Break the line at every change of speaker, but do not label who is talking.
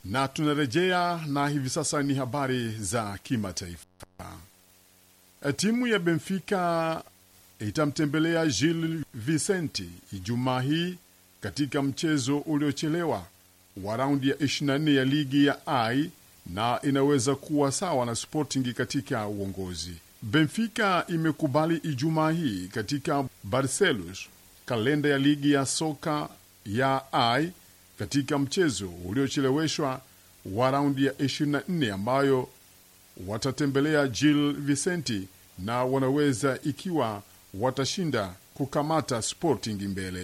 na tunarejea na hivi sasa ni habari za kimataifa. Timu ya Benfica itamtembelea Gil Vicente Ijumaa hii katika mchezo uliochelewa wa raundi ya 24 ya ligi ya I na inaweza kuwa sawa na Sporting katika uongozi. Benfica imekubali Ijumaa hii katika Barcelos kalenda ya ligi ya soka ya I katika mchezo uliocheleweshwa wa raundi ya 24 ambayo watatembelea Gil Vicente na wanaweza ikiwa watashinda kukamata Sporting mbele.